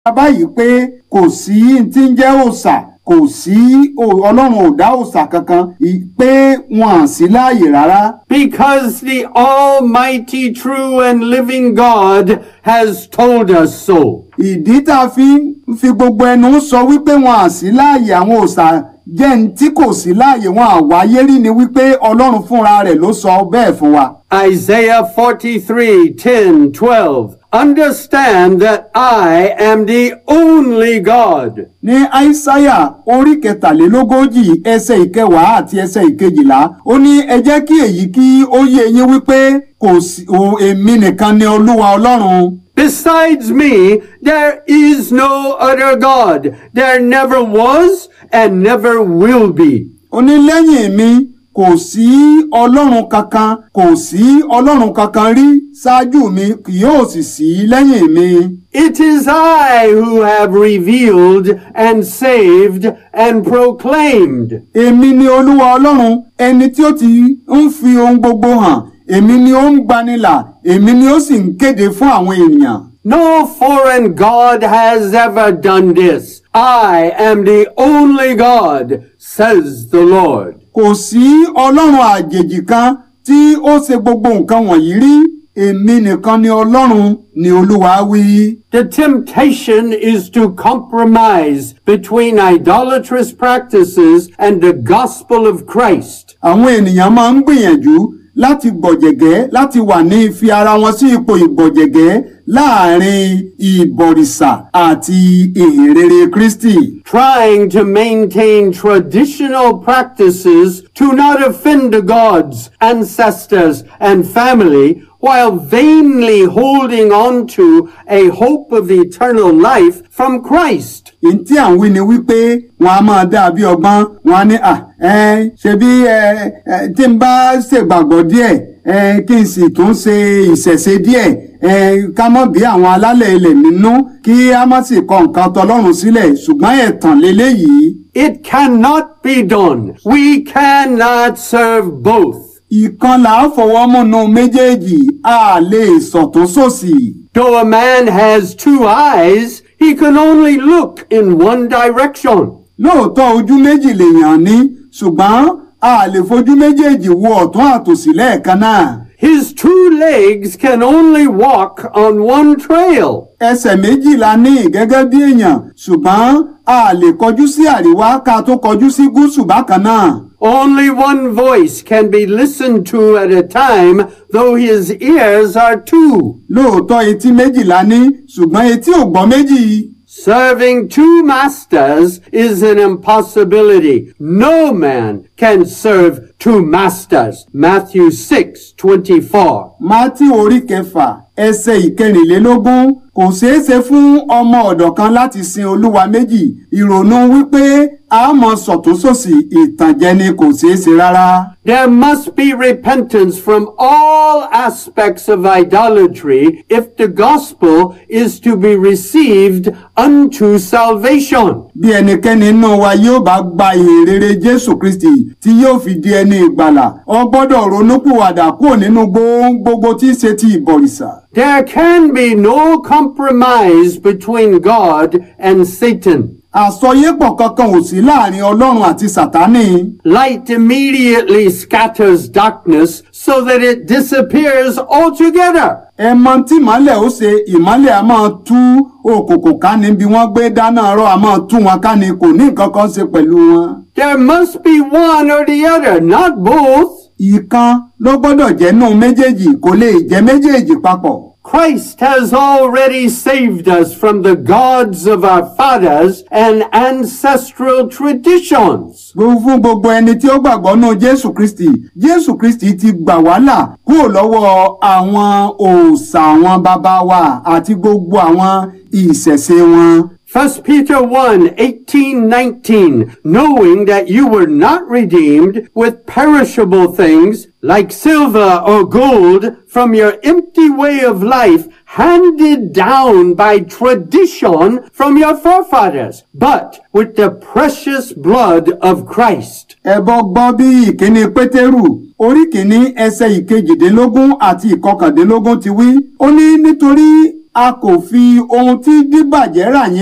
báyìí pé kò sí tí ń jẹ́ òòṣà kò sí o- ọlọ́run ò dá òòṣà kankan i- pé wọn à sí láàyè rárá Because the Almighty, true, and living God has told us so. ìdí tá a fi ń fi gbogbo ẹnu sọ wípé wọn à sí láàyè àwọn òòṣà jẹ́ ní tí kò sí láàyè wọn àwáyé rí ni wípé ọlọ́run fúnra rẹ̀ ló sọ bẹ́ẹ̀ fún wa. Isaiah 43, 10, 12. Understand that I am the only God. ní aísáyà orí kẹtàlélógójì ẹsẹ̀ ìkẹwàá àti ẹsẹ̀ ìkejìlá ó ní ẹ jẹ́ kí èyí kí ó yé yín wípé kò sí o èmi nìkan ni olúwa ọlọ́run. Besides me, there is no other God. There never was and never will be. ó ní lẹ́yìn mi kò sí ọlọ́run kankan kò sí ọlọ́run kankan rí ṣáájú mi kì yóò sì sí lẹ́yìn mi. It is I who have revealed and saved and proclaimed. èmi ni olúwa ọlọ́run ẹni tí ó ti ń fi ohun gbogbo hàn èmi ni ó ń gbanilà èmi ni ó sì ń kéde fún àwọn ènìyàn. No foreign God has ever done this. I am the only God, says the Lord. kò sí ọlọ́run àjèjì kan tí ó ṣe gbogbo nǹkan wọ̀nyí rí èmi nìkan ni ọlọ́run ni olúwa wí. The temptation is to compromise between idolatrous practices and the gospel of Christ. àwọn ènìyàn máa ń gbìyànjú láti gbọ̀jẹ̀gẹ́ láti wà ní ìfi ara wọn sí ipò ìgbọ̀jẹ̀gẹ́ láàrin ìbọ̀rìṣà àti ìhìnrere kristi. trying to maintain traditional practices to not offend the gods, ancestors, and family, while vainly holding on to a hope of eternal life from Christ. Ntí à ń wí ni wípé wọn a máa dá bí ọgbọ́n wọn á ní à ẹ ṣebí ẹ ẹ tí n bá ṣègbàgbọ́ díẹ̀ ẹ kí n sì tún ṣe ìṣẹ̀ṣe díẹ̀ ẹ ká mọ̀ bí àwọn alálẹ̀ ilẹ̀ nínú kí a má sì kọ nǹkan tọlọ́run sílẹ̀ ṣùgbọ́n ẹ̀tàn leléyìí. It cannot be done. We cannot serve both. ìkan là á fọwọ́ múnú méjèèjì a lè sọ̀tún sòsì. Though a man has two eyes, he can only look in one direction. lóòótọ́ ojú méjì lèèyàn ní ṣùgbọ́n a lè fojú méjèèjì wo ọ̀tún àtòsí lẹ́ẹ̀kan náà. His two legs can only walk on one trail. ẹsẹ̀ méjì la ní gẹ́gẹ́ bí èèyàn ṣùgbọ́n a lè kọjú sí àríwá ká tó kọjú sí gúúsù bákan náà. Only one voice can be listened to at a time, though his ears are two. lóòótọ́ etí méjì la ní ṣùgbọ́n etí ò gbọ́ méjì. Serving two masters is an impossibility. No man can serve two masters. Matthew 6, 24. mátí orí kẹfà ẹsẹ̀ ìkẹrìnlélógún kò ṣeé ṣe fún ọmọ ọ̀dọ̀ kan láti sin olúwa méjì ìrònú wípé a mọ sọ̀túnṣòsì ìtànjẹ ni kò ṣeé ṣe rárá. There must be repentance from all aspects of idolatry if the gospel is to be received unto salvation. bí ẹnikẹ́ni nínú wa yóò bá gba ìhìnrere jésù kristi tí yóò fi di ẹni ìgbàlà ọ gbọ́dọ̀ ronúpìwàdà kúrò nínú gbogbo gbogbo tí í ṣe ti ìbọ̀rìṣà. There can be no compromise between God and Satan. àsọyépọ̀ kankan ò sí láàrin ọlọ́run àti sàtánì. Light immediately scatters darkness so that it disappears altogether. ẹ mọ tí ìmọ́lẹ̀ ó ṣe ìmọ́lẹ̀ a máa tú òkùnkùn ká ní bí wọ́n gbé dáná rọ́ a máa tú wọn ká ní kò ní nǹkan kan ṣe pẹ̀lú wọn. There must be one or the other, not both. ìkan ló gbọ́dọ̀ jẹ́ nù méjèèjì kò lè jẹ́ méjèèjì papọ̀. Christ has already saved us from the gods of our fathers and ancestral traditions. Gbogbo fún gbogbo ẹni tí ó gbàgbọ́ nù Jésù Kristi Jésù Kristi ti gbà wá là kúrò lọ́wọ́ àwọn òòṣà àwọn bàbá wa àti gbogbo àwọn ìṣẹ̀ṣe wọn. 1 Peter 1, 18, 19, knowing that you were not redeemed with perishable things like silver or gold from your empty way of life handed down by tradition from your forefathers, but with the precious blood of Christ. Ẹbọ gbọ́ bí ìkíní Pétérù orí kìíní ẹsẹ̀ ìkejìdínlógún àti ìkọkàndínlógún ti wí. Ó ní nítorí a kò fi ohun tí díbàjẹ́ rà yẹn